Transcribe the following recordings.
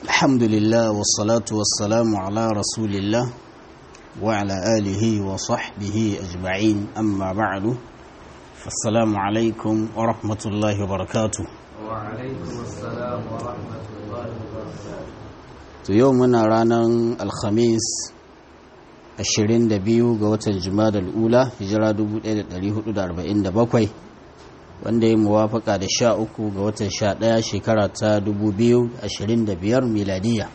الحمد لله والصلاة والسلام على رسول الله وعلى آله وصحبه أجمعين أما بعد السلام عليكم ورحمة الله وبركاته وعليكم السلام ورحمة الله وبركاته يومنا رانا الخميس 22 ga watan Jumada al'ula hijira 1447 wanda ya muwafaka da 13 ga watan 11 shekara ta 2025 miladiya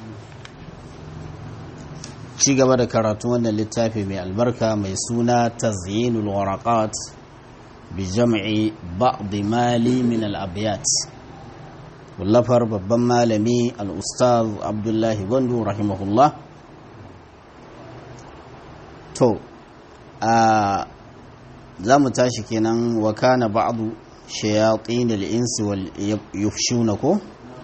ci gaba da karatu wannan littafi mai albarka mai suna tazyinul waraqat bi jam'i ba'd mali min al-abyat wallafar babban malami al-ustaz abdullahi gwandu rahimahullah to a za mu tashi kenan wa kana ba'du shayatin al-insi wal yufshuna ko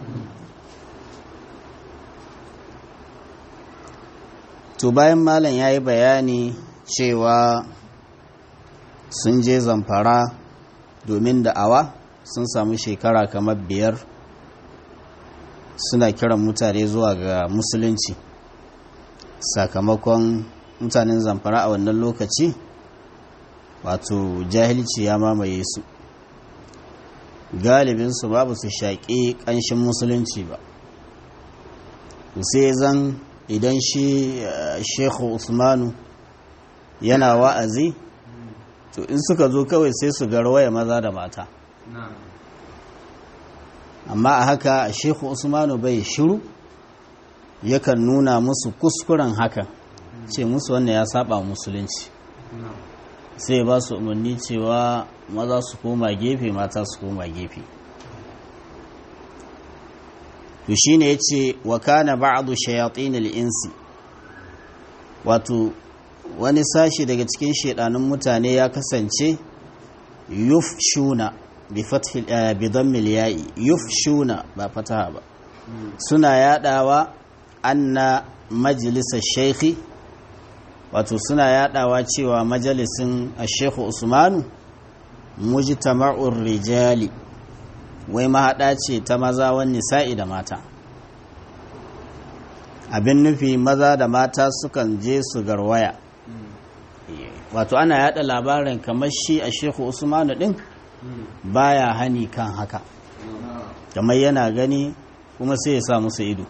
to bayan malam yayi bayani cewa sun je zamfara domin da'awa sun samu shekara kamar biyar suna kiran mutane zuwa ga musulunci sakamakon mutanen zamfara a wannan lokaci wato jahilci ya mamaye su galibinsu babu su shaƙi ƙanshin musulunci ba sai zan idan shi shekhu usmanu yana wa'azi to in suka zo kawai sai su garwaya maza da mata amma a haka shekhu usmanu bai shiru yakan nuna musu kuskuren hakan ce musu wannan ya saba musulunci sai ba su umarni cewa maza su koma gefe mata su koma gefe to shine yace wa kana ba'du shayatin al-insi wato wani sashi daga cikin shedanun mutane ya kasance yufshuna bi fathi bi dhammil ya'i yufshuna ba fataha ba suna yadawa anna majlisar shaykhi wato suna yadawa cewa majalisin ashekhu usmanu mujtama'ur rijali wai mahaɗa ce ta maza wani nisa'i da mata abin nufi maza da mata sukan je su garwaya wato ana yada labarin kamar shi a shehu usmanu din baya hani kan haka kamar yana gani kuma sai ya sa musu ido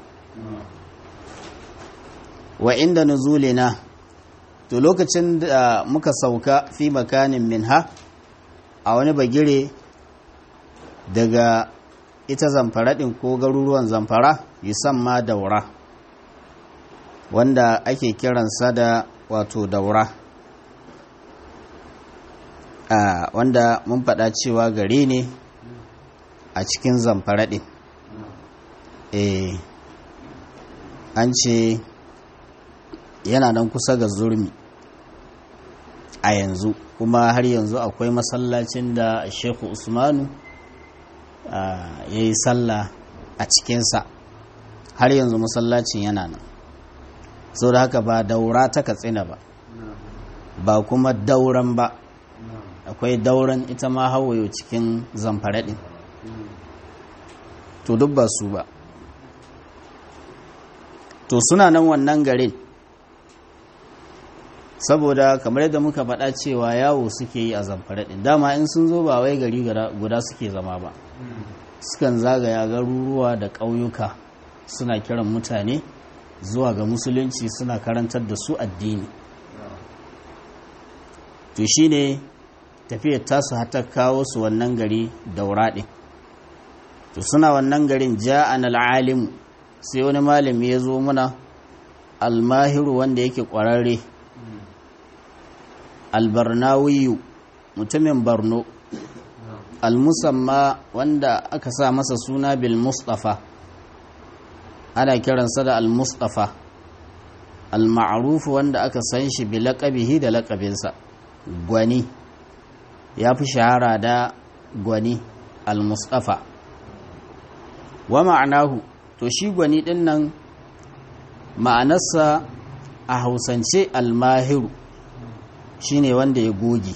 wa inda nuzulina to lokacin da muka sauka fi makanin minha a wani bagire daga ita zamfara ɗin ko garuruwan zamfara ma daura wanda ake kiransa da wato daura a wanda mun faɗa cewa gari ne a cikin zamfara ɗin e an ce yana nan kusa ga zurmi a yanzu kuma har yanzu akwai masallacin da sheku usmanu ya yi sallah a cikinsa har yanzu masallacin yana nan sau da haka ba daura ta katsina ba ba kuma dauran ba akwai dauran ita ma hawayo cikin zamfaraɗin to duk ba su ba to suna nan wannan garin saboda kamar yadda muka faɗa cewa yawo suke yi a zamfara ɗin dama in sun zo ba wai gari guda suke zama ba sukan zagaya garuruwa da ƙauyuka suna kiran mutane zuwa ga musulunci suna karantar da su addini to shi ne tafiyar tasu hata kawo su wannan gari daura ɗin to suna wannan garin ja'an al'alimu sai wani malami ya zo muna almahiru wanda yake ƙwararre albarnawiyu mutumin barno almusamma wanda aka sa masa suna bil mustafa ana kiransa da al-mustafa al-ma'ruf wanda aka san shi bi laƙabihi da laƙabinsa gwani ya fi shahara da gwani al-mustafa wa ma'anahu to shi gwani ɗin nan ma'anarsa a hausance al-mahiru shine wanda ya goge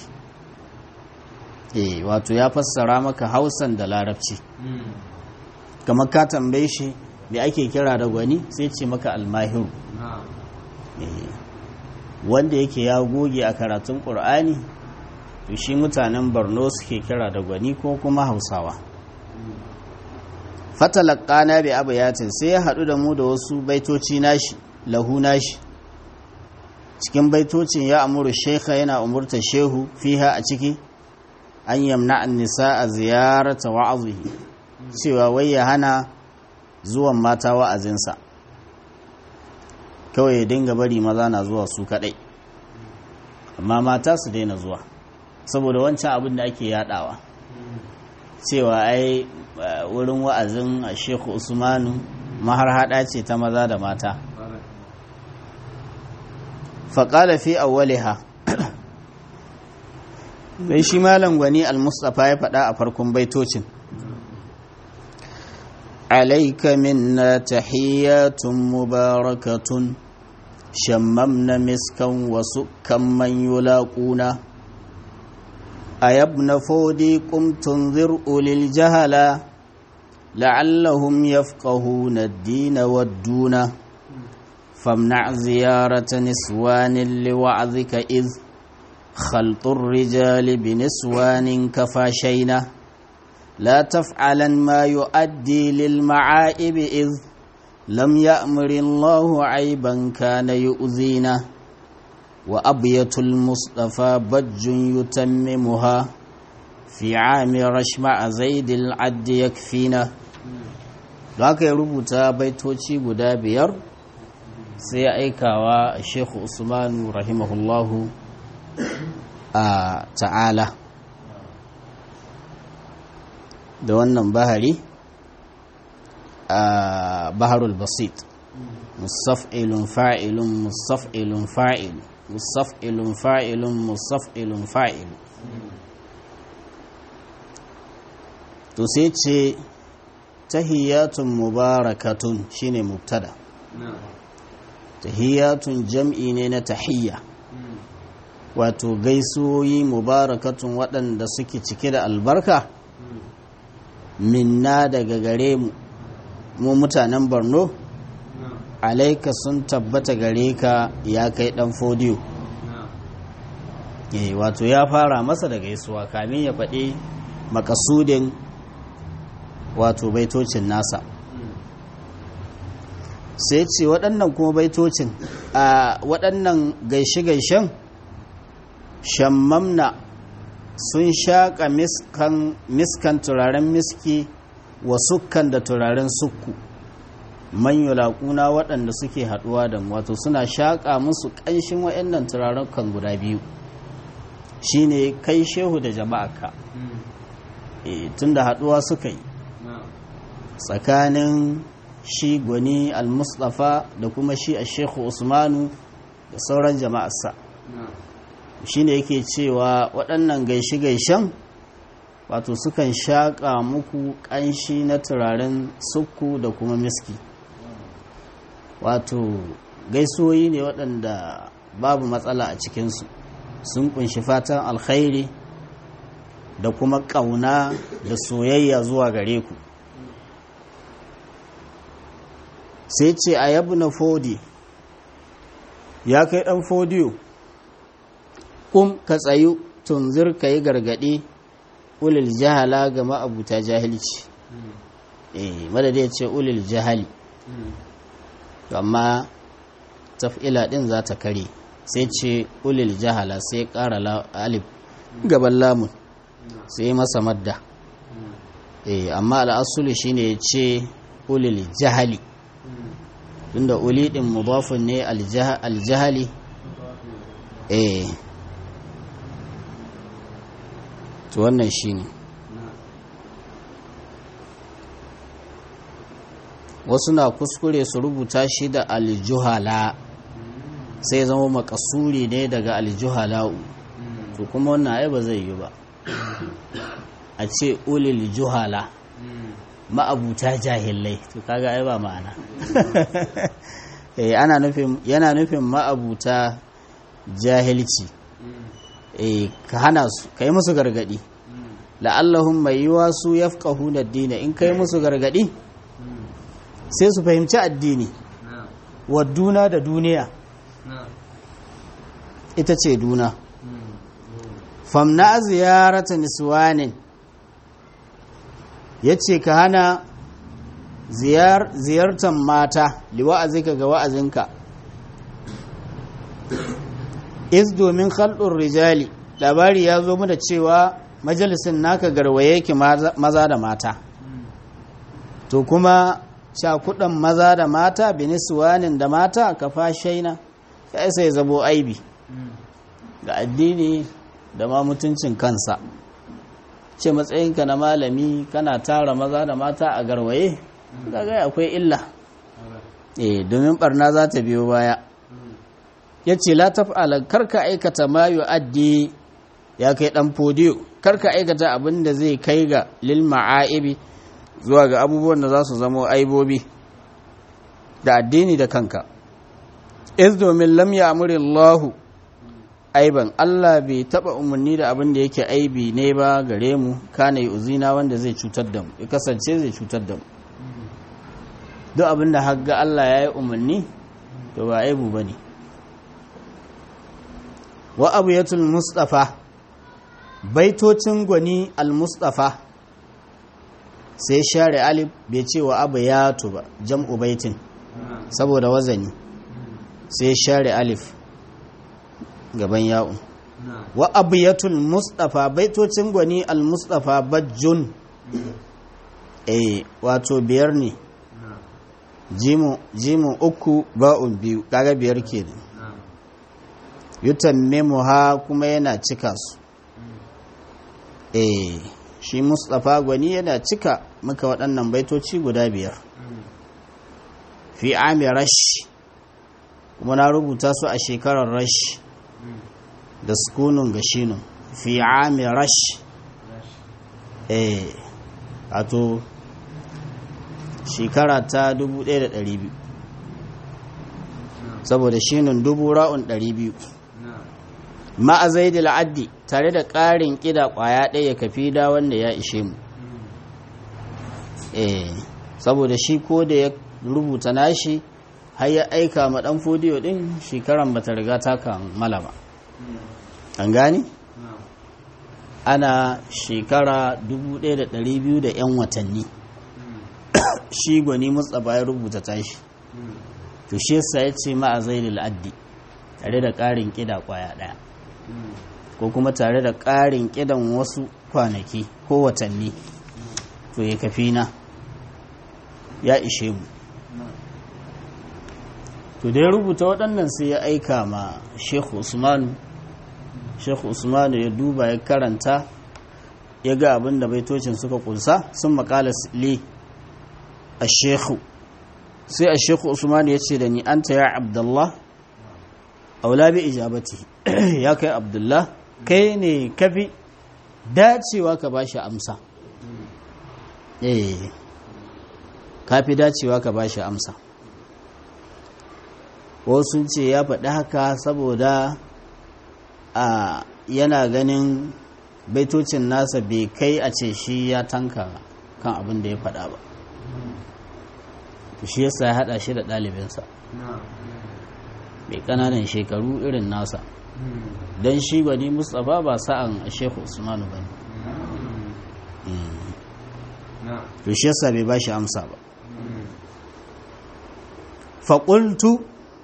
eh wato ya fassara maka hausan da larabci kamar ka tambaye shi me ake kira da gwani sai ce maka almahiru na'am Eh, wanda yake ya goge a karatun ƙur'ani to shi mutanen borno suke kira da gwani ko kuma hausawa fatalakana bi abayatin sai ya haɗu da mu da wasu baitoci nashi lahu nashi cikin baitocin ya amuru shekha yana umurta shehu fiha a ciki an yamna an nisa a ziyarata wa'azihi cewa wai ya hana zuwan mata wa'azinsa kawai ya dinga bari maza na zuwa su kadai amma mata su daina zuwa saboda wancan abin da ake yadawa cewa ai uh, wurin wa'azin a sheku usmanu maharhada ce ta maza da mata faƙala fi awwaliha sai shi malam gwani al-mustapha ya faɗa a farkon baitocin عليك منا تحيات مباركة شممنا مسكا وسكا من يلاقونا أيا ابن فودي قم تنذر أولي الجهلا لعلهم يفقهون الدين والدون فامنع زيارة نسوان لوعظك إذ خلط الرجال بنسوان كفاشينا لا تفعلا ما يؤدي للمعائب إذ لم يأمر الله عيبا كان يؤذينا وأبية المصطفى بج يتممها في عام رشمع زيد العد يكفينا haka ya rubuta baitoci guda biyar sai ya aikawa shekhu usmanu rahimahullahu a ta'ala da wannan bahari a baharul basit musaf'ilun fa'ilun musaf'ilun fa'il musaf'ilun fa'ilun musaf'ilun fa'il to sai ce tahiyatun mubarakatun shine mubtada tahiyatun jam'i ne na tahiyya wato gaisuwoyi mubarakatun waɗanda suke cike da albarka minna daga gare mu mu mutanen borno alaika sun tabbata gare ka ya kai dan fodiyo eh wato ya fara masa da gaisuwa kamin ya faɗi makasudin wato baitocin nasa sai ce waɗannan kuma baitocin a waɗannan gaishe-gaishen shammamna sun shaƙa miskan, miskan turaren miski wa sukkan da turaren sukku man yulaƙuna waɗanda suke haɗuwa da mu wato suna shaƙa musu ƙanshin waɗannan turaren kan guda biyu shine kai shehu da jama'aka e, tun da haɗuwa suka yi tsakanin shi gwani al-mustafa da kuma shi a shehu usmanu da sauran jama'arsa shine yake cewa waɗannan gaishe-gaishen wato sukan shaƙa muku ƙanshi na turaren sukku da kuma miski wato gaisoyi ne waɗanda babu matsala a cikinsu sun kunshi fatan alkhairi da kuma ƙauna da soyayya zuwa gare ku sai ce a yabu na fodi ya kai ɗan fodiyo kum ka tsayu tunzir ka yi gargaɗi ulil jahala ga ma'abuta jahilci eh madada ya ce ulil jahali amma taf'ila ɗin za ta kare sai ce ulil jahala sai ƙara alif gaban lamun sai masa madda eh amma al'asuli shine ya ce ulil jahali tunda uli ɗin mudafin ne aljahali eh to wannan shi ne wasu na kuskure su rubuta shi da aljuhala sai zama makasuri ne daga aljuhala'u to kuma wannan ai ba zai yi ba a ce ulil juhala ma'abuta jahilai to kaga ai ba ma'ana ana nufin yana nufin ma'abuta jahilci eh ka hana su kai musu gargadi la'allahum mai yiwa su yafqahu ad-din in kai musu gargadi sai su fahimci addini نعم wadduna da duniya نعم ita ce duna مم. famna ziyarata niswanin ya ce ka hana ziyar, ziyartar mata liwa'azika ga wa'azinka is domin khalɗin rijali labari ya zo mu da cewa majalisin naka garwaye ki maza maza da mata مم. to kuma cakudan maza da mata biniswanin da mata ka fashaina ya isa ya zabo aibi مم. ga addini da ma mutuncin kansa ce matsayinka na malami kana tara maza da mata a garwaye kaga akwai illa eh domin barna za ta biyo baya مم. ya ce la taf'ala karka aikata ma yu'addi ya kai dan fodiyo karka aikata abin da zai kai ga lil ma'aibi zuwa ga abubuwan da za su zama aibobi da addini da kanka iz domin lam ya'muri Allahu aiban Allah bai taba umarni da abin da yake aibi ne ba gare mu kana yi uzina wanda zai cutar da mu ya kasance zai cutar da mu مم. duk abin da hagga Allah ya yi umarni to ba aibu ba ne wa abu yatul mustafa baitocin gwani al-mustafa sai share alif bai ce wa abu yatu ba jam'u baitin نعم saboda wazani مم. sai share alif gaban ya'u نعم wa abu yatul mustafa baitocin gwani al-mustafa bajjun eh wato biyar ne نعم jimu jimu uku ba'un biyu kaga biyar kenan نعم yutammimuha kuma yana cika su مم. eh shi mustafa gwani yana cika maka waɗannan baitoci guda biyar مم. fi ami rash kuma na rubuta su a shekarar rash مم. da sukunun ga shinun fi ami rash ماشي. eh wato shekara ta 1200 نعم saboda shinun dubu ra'un 200 نعم ma'a zaidil addi tare da ƙarin ƙida ƙwaya ɗaya kafi da wanda ya ishe mu مم. eh saboda shi ko da ya rubuta nashi har ya aika ma ɗan fodiyo ɗin shekaran bata riga ta kammala ba مم. an gani نعم ana shekara 1200 da 'yan watanni مم. shi gwani mustapha ya rubuta tashi مم. to shi yasa ya ce ma'a zaidil addi tare da ƙarin ƙida ƙwaya ɗaya مم. ko kuma tare da ƙarin ƙidan wasu kwanaki ko watanni to ya kafi na ya ishe mu نعم to da ya rubuta waɗannan sai ya aika ma shekhu usmanu shekhu usmanu ya duba ya karanta ya ga abin da baitocin suka kunsa sun makala li a shekhu sai a shekhu usmanu ya ce da ni anta ya abdullah aula bi ijabati ya kai abdullah kai ne kafi dacewa ka bashi amsa مم. eh kafi dacewa ka bashi amsa wasu ce ya faɗi haka saboda a yana ganin baitocin nasa bai kai a ce shi ya tanka kan abin da ya faɗa ba shi yasa ya haɗa shi da ɗalibinsa نعم mai ƙananan shekaru irin nasa مم. don shi gwani mustapha ba sa'an shehu usmanu ba ne نعم to shi yasa bai ba shi amsa ba مم. faƙultu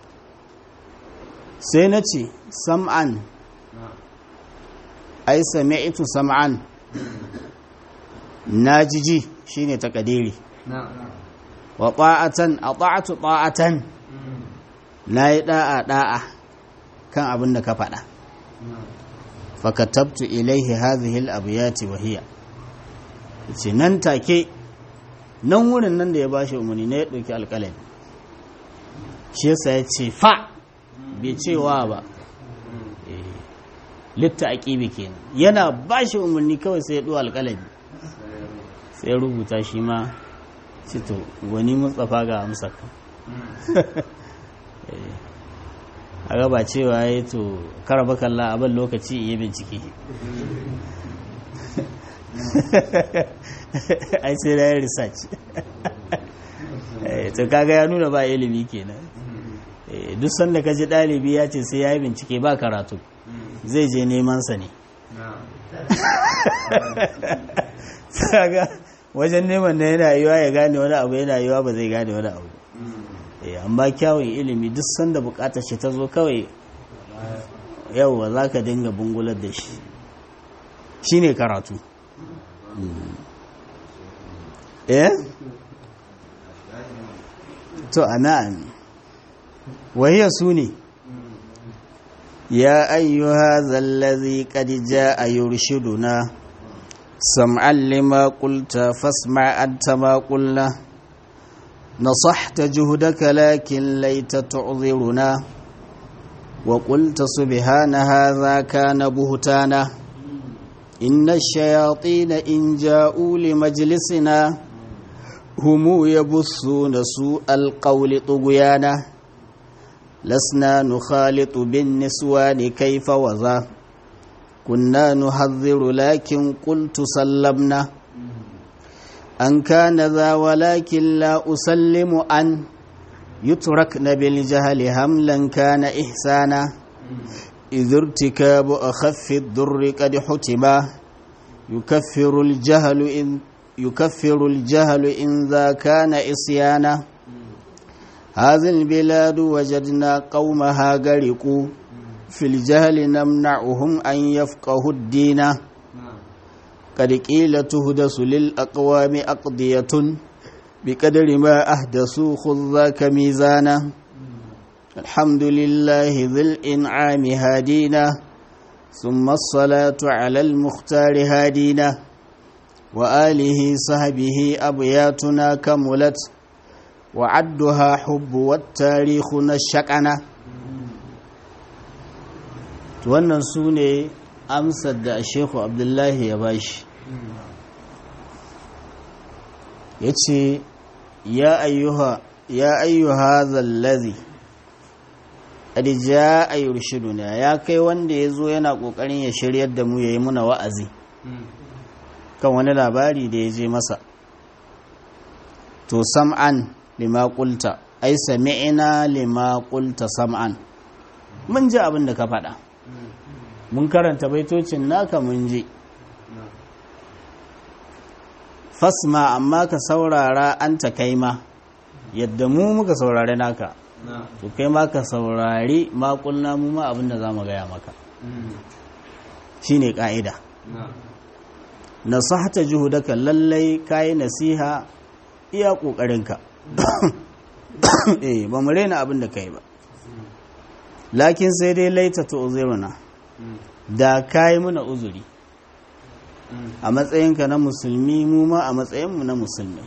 sai na ce sam'an نعم ai sami'tu sam'an na jiji shine takadiri نعم wa ta'atan ata'tu ta'atan مم. nayi da'a da'a kan abin da ka faɗa نعم fa katabtu ilaihi hadhihi al-abyati wa hiya ce nan take nan wurin nan da ya bashi umarni ne ya ɗauki alƙalami shi yasa ya ce fa bai cewa ba مم. litta aqibi kenan yana bashi umarni kawai sai ya ɗo alƙalami sai ya rubuta shi ma ce to wani mustapha ga amsa ka مم. a gaba cewa ya yi to karaba kalla abin lokaci iya bincike ai sai na yi research Eh, to kaga ya nuna ba ilimi kenan Eh, duk sanda ka ji ɗalibi ya ce sai ya yi bincike ba karatu zai je neman sa ne kaga wajen neman na yana yiwa ya gane wani abu yana yiwa ba zai gane wani abu Eh, amma kyawun ilimi duk sanda bukatar shi ta zo kawai yauwa za ka dinga bungular da shi shi ne karatu eh to ana'am wahiyar su ne ya ayyuha zallazi qad jaa yurshiduna sam'an lima qulta fasma' anta ma qulna نصحت جهدك لكن ليت تعذرنا وقلت سبحان هذا كان بهتانا إن الشياطين إن جاءوا لمجلسنا هم يبثون سوء القول طغيانا لسنا نخالط بالنسوان كيف وذا كنا نحذر لكن قلت سلمنا أن كان ذا ولكن لا أسلم أن يتركن بالجهل هملا كان إحسانا إذ ارتكاب أخف الضر قد حتما يكفر الجهل إن يكفر الجهل إن ذا كان إصيانا هذه البلاد وجدنا قومها غرقوا في الجهل نمنعهم أن يفقهوا الدين قد قيل تهدس للأقوام أقضية بقدر ما أحدثوا خذ ذاك ميزانا الحمد لله ذي الإنعام هادينا ثم الصلاة على المختار هادينا وآله صحبه أبياتنا كملت وعدها حب والتاريخ نشكنا wannan su ne amsar da shehu abdullahi ya bashi ya ce ya ayyuha zallazi adija a yurshiduna ya kai wanda ya zo yana ƙoƙarin ya shiryar da mu ya yi muna wa'azi kan wani labari da ya je masa to sam'an lima ƙulta ai sami'ina lima ƙulta sam'an mun ji abin da ka faɗa mun karanta baitocin naka mun ji fasma amma ka saurara an ta kai ma yadda mu muka saurari naka to kai ma ka saurari makulna mu ma abinda za mu gaya maka shi ne ƙa'ida nasahata juhudaka lallai kayi nasiha iya ƙoƙarinka eh ba mu raina abin da kai ba lakin sai dai laita ta uzuruna da kayi muna uzuri a matsayinka na musulmi mu ma a matsayinmu na musulmi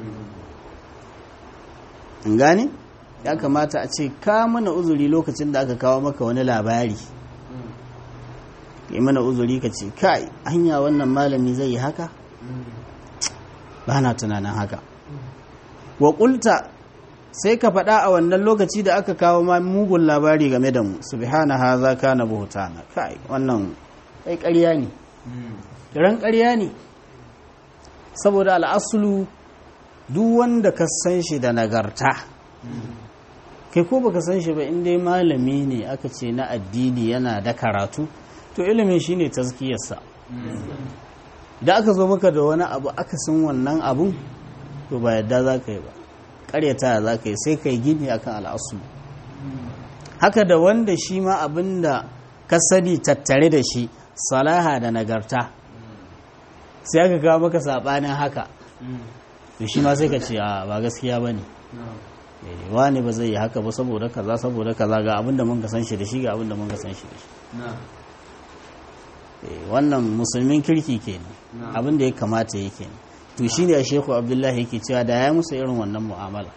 in gane ya kamata a ce ka mana uzuri lokacin da aka kawo maka wani labari yi mana uzuri ka ce kai hanya wannan malami zai yi haka ba na tunanin haka wa ƙulta sai ka faɗa a wannan lokaci da aka kawo ma mugun labari game da mu subhana haza kana buhutana kai wannan kai ƙarya ne kiran ƙarya ne saboda al'asulu duk wanda ka san shi da nagarta kai ko baka san shi ba in dai malami ne aka ce na addini yana da karatu to ilimin shine tazkiyarsa da aka zo maka da wani abu aka san wannan abun to ba yadda za ka yi ba karyata za ka yi sai ka yi gini akan al'asu haka da wanda shi ma abin da ka sani tattare da shi salaha da nagarta sai aka kawo maka saɓanin haka da shi ma sai ka ce a ba gaskiya ba ne wani ba zai yi haka ba saboda kaza saboda kaza ga abin da mun ka san shi da shi ga abin da mun ka san shi da shi wannan musulmin kirki kenan abin da ya kamata yake kenan to shi ne a sheku abdullahi yake cewa da ya musu irin wannan mu'amala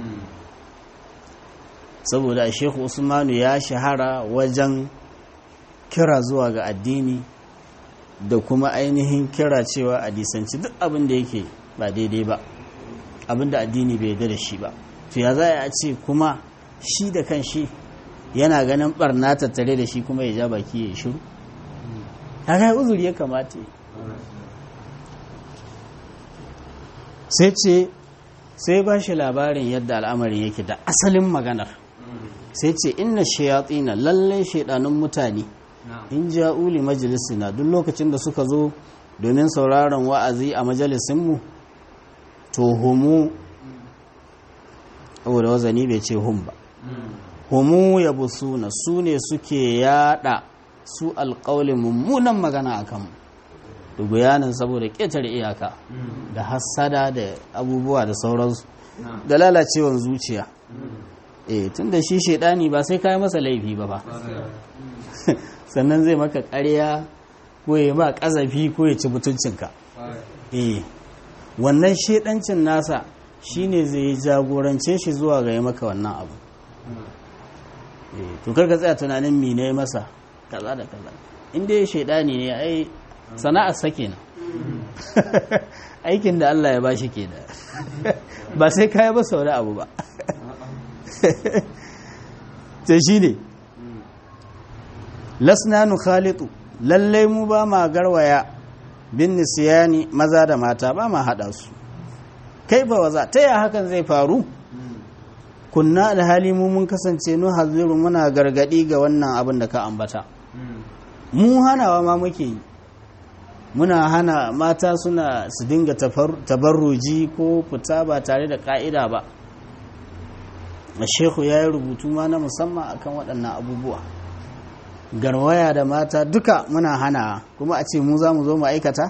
saboda a sheku usmanu ya shahara wajen kira zuwa ga addini da kuma ainihin kira cewa a disanci duk abin da yake ba daidai ba abin da addini bai yarda da shi ba to ya za a ce kuma shi da kan shi yana ganin barna tattare da shi kuma ya ja baki ya yi shiru ta uzuri ya kamata sai ce sai ba shi labarin yadda al'amari yake da asalin maganar sai ce inna shayatina lallai shaidanun mutane na'am in ja'u li majlisina duk lokacin da suka zo domin sauraron wa'azi a majalisinmu to humu saboda wazani bai ce hum ba humu ya busuna su ne suke yada su alƙaulin mummunan magana a kanmu da bayanin saboda ƙetare iyaka da hassada da abubuwa da sauransu na'am da lalacewan zuciya eh tun da shi shaidani ba sai kayi masa laifi ba ba sannan zai maka ƙarya ko ya ba ƙazafi ko ya ci mutuncinka eh wannan shaidancin nasa shine zai jagorance shi zuwa ga ya maka wannan abu eh to karka tsaya tunanin me ne masa kaza da kaza in dai shaidani ne ai sana'ar sa kenan aikin da Allah ya bashi kenan ba sai kai ba sau da abu ba to shine lasna nukhalitu lallai mu ba ma garwaya bin nisiyani maza da mata ba ma hada su kai ba waza ta ya hakan zai faru kunna alhali mu mun kasance nu haziru muna gargadi ga wannan abin da ka ambata mu hanawa ma muke yi muna hana mata suna su dinga tafar- tabarruji ko fita ba tare da ka'ida ba shehu ya yi rubutu ma na musamman akan waɗannan abubuwa garwaya da mata duka muna hana kuma a ce mu za mu zo mu aikata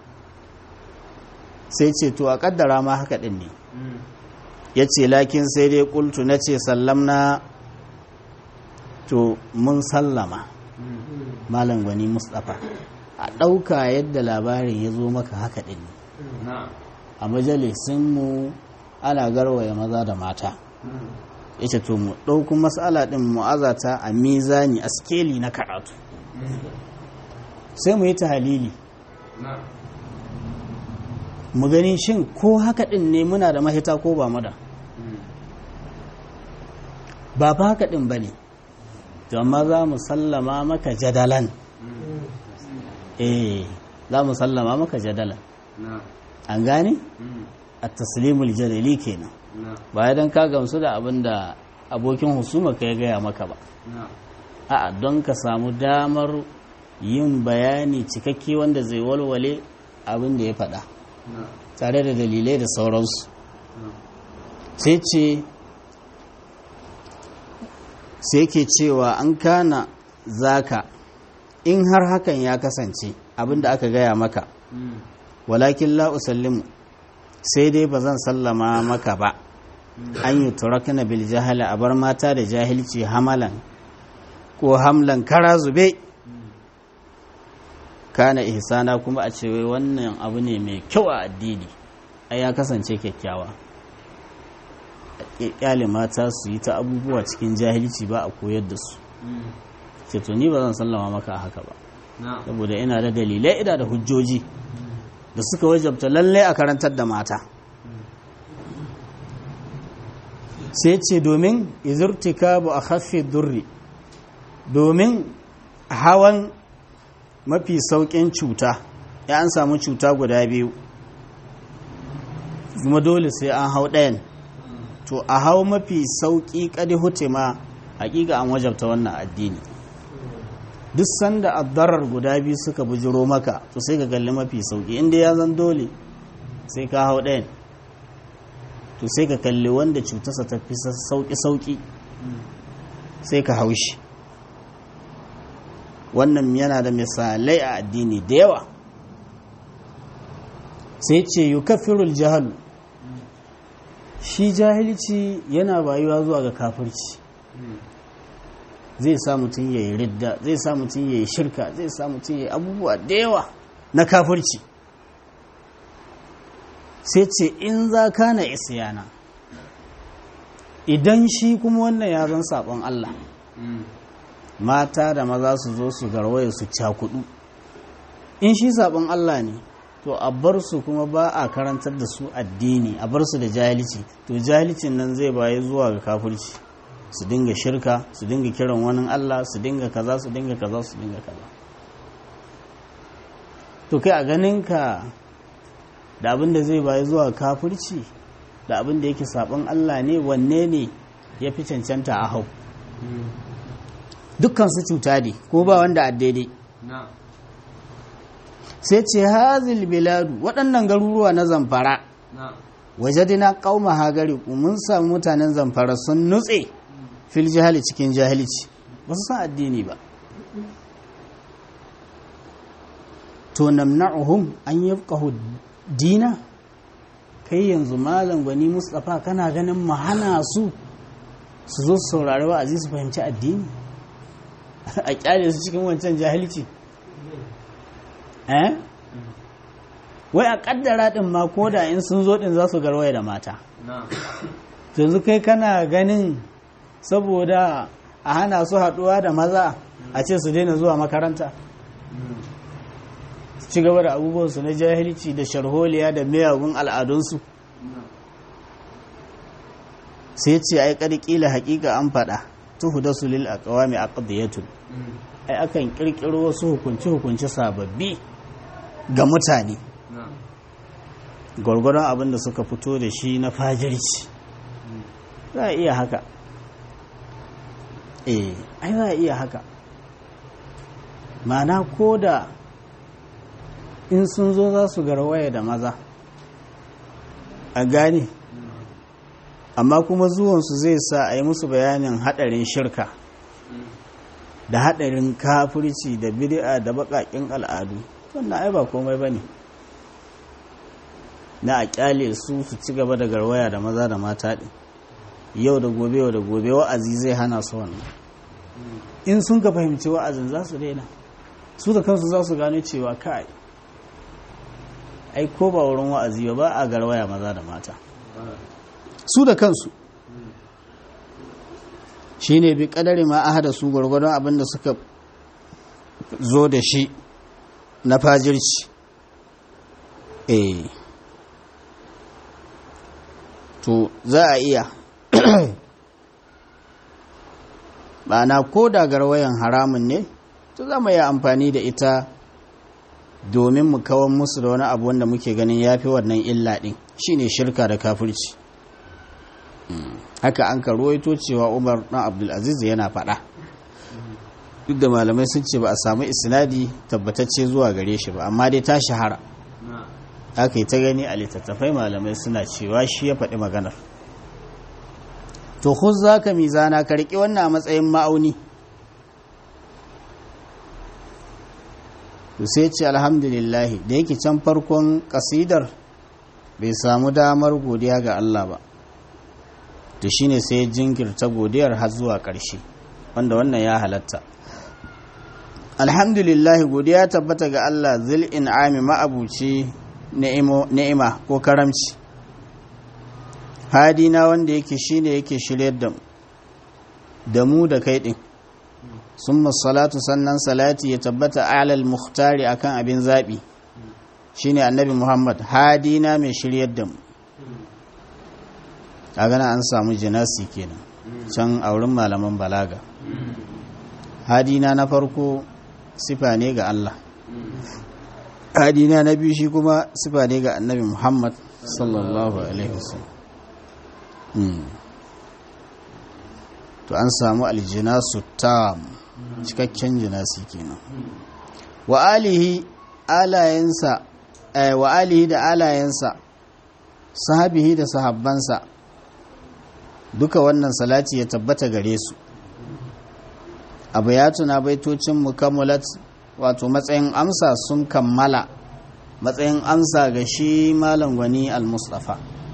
sai ce to a kaddara ma haka ɗin ne ya ce lakin sai dai kultu na ce sallamna to mun sallama malam gwani mustapha a ɗauka yadda labarin ya zo maka haka ɗin ne na'am a majalisinmu ana garwaya maza da mata ya ce to mu ɗauku matsala ɗin mu'azata a mizani a skeli na karatu sai mu yi ta halili na'am mu gani shin ko haka ɗin ne muna da mahita ko ba mu da ba fa haka ɗin ba ne to amma za mu sallama maka jadalan eh za mu sallama maka jadalan na'am an gane a taslimul jadali kenan na'am ba dan ka gamsu da abin da abokin husuma ka ya gaya maka ba na'am a'a don ka samu damar yin bayani cikakke wanda zai walwale abin da ya faɗa na'am tare da dalilai da sauransu na'am sai ce sai ke cewa an kana zaka in har hakan ya kasance abin da aka gaya maka walakin la usallimu sai dai ba zan sallama maka ba an yi turakna bil jahala a bar mata da jahilci hamalan ko hamlan kara zube kana ihsana kuma a ce wai wannan abu ne mai kyau a addini ai ya kasance kyakkyawa kyale mata su yi ta abubuwa cikin jahilci ba a koyar da su ce to ni ba zan sallama maka haka ba na'am saboda ina da dalilai ina da hujjoji da suka wajabta lallai a karantar da mata sai ce domin izurtika bu a haffi durri domin hawan mafi sauƙin cuta ya an samu cuta guda biyu kuma dole sai an hau ɗayan to a hau mafi sauƙi ƙadi hutima hakika an wajabta wannan addini duk sanda addarar guda biyu suka bujiro maka to sai ka kalli mafi sauki inda ya zan dole sai ka hau ɗayan to sai ka kalli wanda cutarsa ta fi sauki sauki sai ka hau shi wannan yana da misalai a addini da yawa sai ce yukaffirul jahalu shi jahilci yana bayuwa zuwa ga kafirci zai sa mutum ya yi ridda zai sa mutum ya yi shirka zai sa mutum ya yi abubuwa da yawa na kafirci sai ce in za ka na isyana idan shi kuma wannan ya zan saɓon Allah mata da maza su zo su garwaye su cakudu in shi saɓon Allah ne to a bar su kuma ba a karantar da su addini a bar su da jahilci to jahilcin nan zai baye zuwa ga kafirci su dinga shirka su dinga kiran wani Allah su dinga kaza su dinga kaza su dinga kaza to kai a ganin ka da abin da zai bayi zuwa kafirci da abin da yake sabon Allah ne wanne ne ya fi cancanta a hau dukkan su cuta ne ko ba wanda a daidai na sai ce hazil biladu waɗannan garuruwa na zamfara na wajadina qauma hagari mun samu mutanen zamfara sun nutse fil jahali cikin jahilci ba su san addini ba to namna'uhum an yafqahu dina kai yanzu malam gwani mustafa kana ganin mu hana su su zo su saurari wa'azi su fahimci addini a kyale su cikin wancan jahilci eh wai a kaddara din ma ko da in sun zo din za su garwaya da mata na yanzu kai kana ganin saboda a hana su haɗuwa da maza a ce su daina zuwa makaranta su ci gaba da abubuwansu na jahilci da sharholiya da miyagun al'adunsu sai ce ai ƙarƙila haƙiƙa an faɗa tuhu da su lil aqwami aqdiyatun ai akan ƙirƙiro wasu hukunci hukunci sababbi ga mutane na gwargwaron abin da suka fito da shi na fajirci za a iya haka eh ai za a iya haka mana ko da in sun zo za su garwaya da maza a gane amma kuma zuwansu zai sa a yi musu bayanin haɗarin shirka da haɗarin kafirci da bid'a da baƙaƙen al'adu wannan ai ba komai ba ne na a ƙyale su su ci gaba da garwaya da maza da mata ɗin yau da gobe yau da gobe wa'azi zai hana su wannan in sun ka fahimci wa'azin za su daina su da kansu za su gano cewa kai ai ko ba wurin wa'azi ba ba a garwaya maza da mata su da kansu shi ne bi kadari ma ahada su gwargwadon abin da suka zo da shi na fajirci eh to za a iya ma'ana ko da garwayan haramun ne to za mu yi amfani da ita domin mu kawan musu da wani abu wanda muke ganin ya fi wannan illa ɗin shine shirka da kafirci haka an ka ruwaito cewa umar ɗan abdulaziz yana faɗa duk da malamai sun ce ba a samu isnadi tabbatacce zuwa gare shi ba amma dai ta shahara na aka yi ta gani a littattafai malamai suna cewa shi ya faɗi maganar to khuz za ka mizana ka riƙe wannan a matsayin ma'auni to sai ce alhamdulillahi da yake can farkon ƙasidar bai samu damar godiya ga Allah ba to shine sai jinkirta godiyar har zuwa ƙarshe wanda wannan ya halatta alhamdulillahi godiya tabbata ga Allah zil in'ami ma'abuci ni'ima ko karamci hadina wanda yake shine yake shiryar da mu da mu da kai din summa salatu sannan salati ya tabbata alal muhtari akan abin zabi shine annabi Muhammad hadina mai shiryar da mu a gana an samu jinasi kenan can a wurin malaman balaga hadina na farko sifa ne ga Allah hadina na biyu shi kuma sifa ne ga annabi Muhammad sallallahu alaihi wasallam to an samu aljinasu tam cikakken jinasi kenan wa alihi alayensa wa alihi da alayensa sahabihi da sahabbansa duka wannan salati ya tabbata gare su abu ya tuna baitocin mukammalat wato matsayin amsa sun kammala matsayin amsa ga shi malam gwani al-mustafa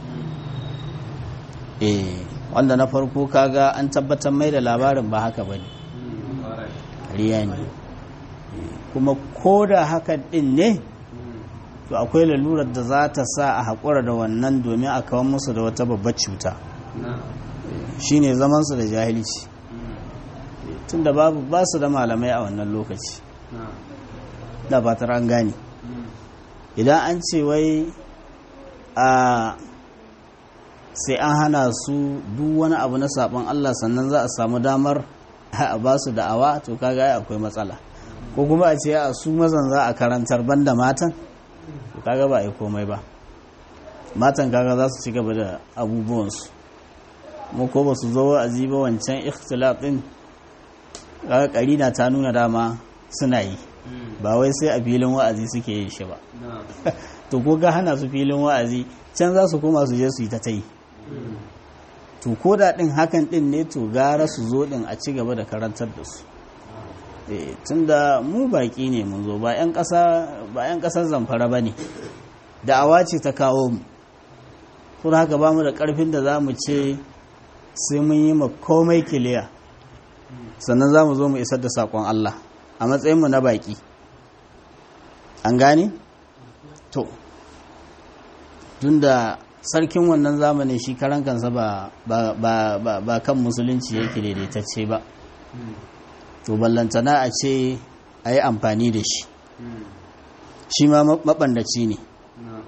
eh wanda na farko kaga an tabbatar mai da labarin ba haka bane riya ne kuma ko da haka din ne to akwai lalurar da za ta sa a haƙura da wannan domin a kawo musu da wata babbar cuta shine zamansu da jahilci tunda babu ba su da malamai a wannan lokaci da fatar an gane idan an ce wai a sai an hana su duk wani abu na sabon Allah sannan za a samu damar a ba su da'awa to kaga ai akwai matsala ko kuma a ce a su mazan za a karantar banda matan to kaga ba ai komai ba matan kaga za su ci gaba da abubuwansu mu ko ba su zo wa'azi ba wancan ikhtilaf din kaga karina ta nuna dama suna yi ba wai sai a filin wa'azi suke yin shi ba na'am to ko ga hana su filin wa'azi can za su koma su je su yi ta ta yi to ko da din hakan din ne to gara su zo din a ci gaba da karantar da su Eh, tunda mu baki ne mun zo ba 'yan ƙasa ba 'yan ƙasar zamfara ba ne da'awa ce ta kawo mu kuma haka ba mu da ƙarfin da za mu ce sai mun yi ma komai kiliya sannan za mu zo mu isar da saƙon Allah a matsayinmu na baki an gane? to tunda sarkin wannan zamanin shi karan kansa ba, ba, ba, ba, ba kan musulunci yake daidaitacce ba to ballantana a ce a yi amfani da shi shi ma maɓandaci ne na'am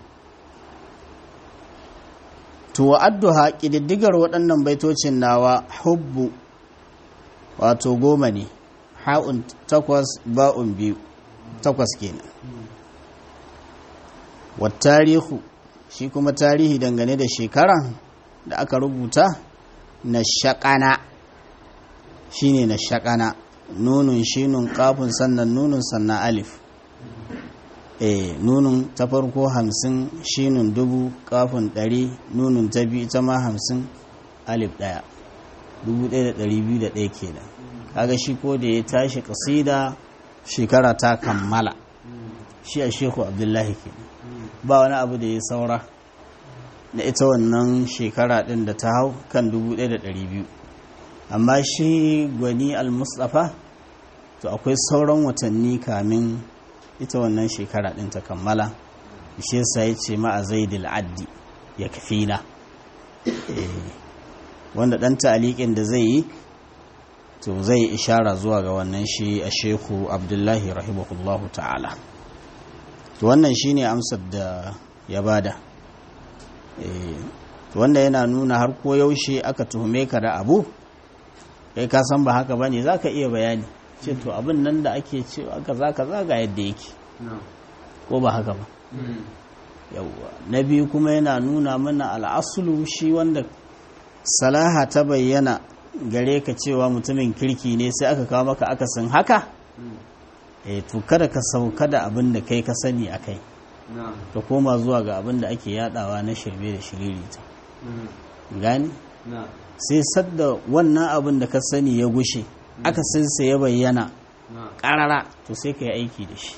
to wa'adduha ƙididdigar waɗannan baitocin nawa hubbu wato goma ne ha'un takwas ba'un biyu takwas kenan wa tarihu shi kuma tarihi dangane da shekara da aka rubuta na shaƙana shi ne na shaƙana nunun shinun kafin sannan nunun sannan alif e nunun ta farko hamsin shinun dubu kafin ɗari nunun ta biyu ita ma hamsin alif ɗaya dubu ɗaya da ɗari biyu da ɗaya kenan kaga shi ko da ya tashi ƙasida shekara ta kammala shi a shehu abdullahi kenan ba wani abu da ya saura na ita wannan shekara ɗin da ta hau kan dubu ɗaya da ɗari biyu amma shi gwani al-mustapha to akwai sauran watanni kamin ita wannan shekara ɗin ta kammala shi yasa ya ce ma'a zaidil addi ya kafina wanda ɗan ta'aliƙin da zai yi to zai ishara zuwa ga wannan shi a shehu abdullahi rahimahullahu ta'ala to wannan shi ne amsar da ya bada to wanda yana nuna har ko yaushe aka tuhume ka da abu kai ka san ba haka bane za ka iya bayani ce to abin nan da ake cewa kaza kaza ga yadda yake na'am ko ba haka ba yawwa na biyu kuma yana nuna mana al'asulu shi wanda salaha ta bayyana gare ka cewa mutumin kirki ne sai aka kawo maka akasin haka eh to kada ka sauka da abin da kai ka sani a kai na'am ka koma zuwa ga abin da ake yadawa na shirme da shiririta gani na'am sai sadda wannan abin da ka sani ya gushe akasinsa ya bayyana na'am karara to sai ka yi aiki da shi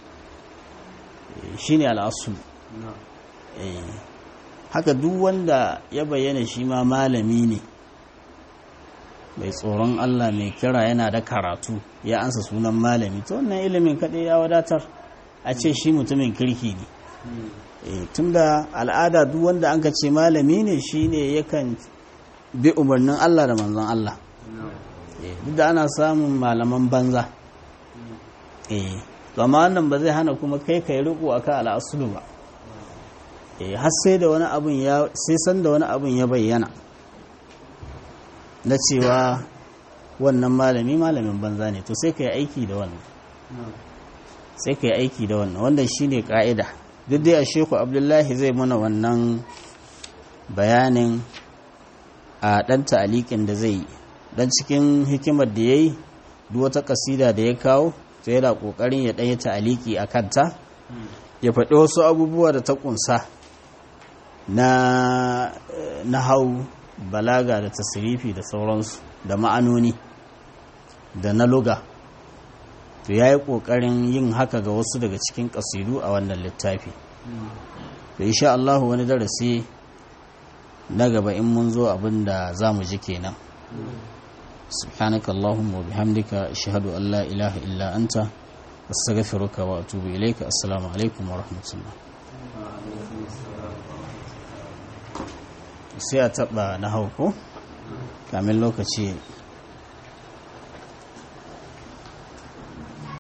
shi ne al'asul na'am Eh, haka duk wanda ya bayyana shi ma malami ne mai tsoron Allah mai kira yana da karatu ya ansa sunan malami to wannan ilimin kaɗai ya wadatar a ce shi mutumin kirki ne Eh, tunda al'ada duk wanda an ka ce malami ne shi ne yakan bi umarnin Allah da manzon Allah na'am Eh, duk da ana samun malaman banza eh to amma wannan ba zai hana kuma kai kai riko akan al'asulu ba eh har sai da wani abun ya sai san da wani abun ya bayyana na cewa wannan malami malamin banza ne to sai kai aiki da wannan na'am sai kai aiki da wannan wanda shine ka'ida duk dai a sheku abdullahi zai mana wannan bayanin a ɗan ta'aliƙin da zai yi dan cikin hikimar da ya yi duk wata kasida da ya kawo to yana ƙoƙarin ya ɗaya ta'aliki a kanta ya faɗi wasu abubuwa da ta ƙunsa na na hau balaga da tasirifi da sauransu da ma'anoni da na luga to ya yi ƙoƙarin yin haka ga wasu daga cikin ƙasidu a wannan littafi to insha Allah wani darasi na gaba in mun zo abin da za mu ji kenan سبحانك اللهم وبحمدك أشهد أن لا إله إلا أنت أستغفرك وأتوب إليك السلام عليكم ورحمة الله sai a taɓa na hauko kamin lokaci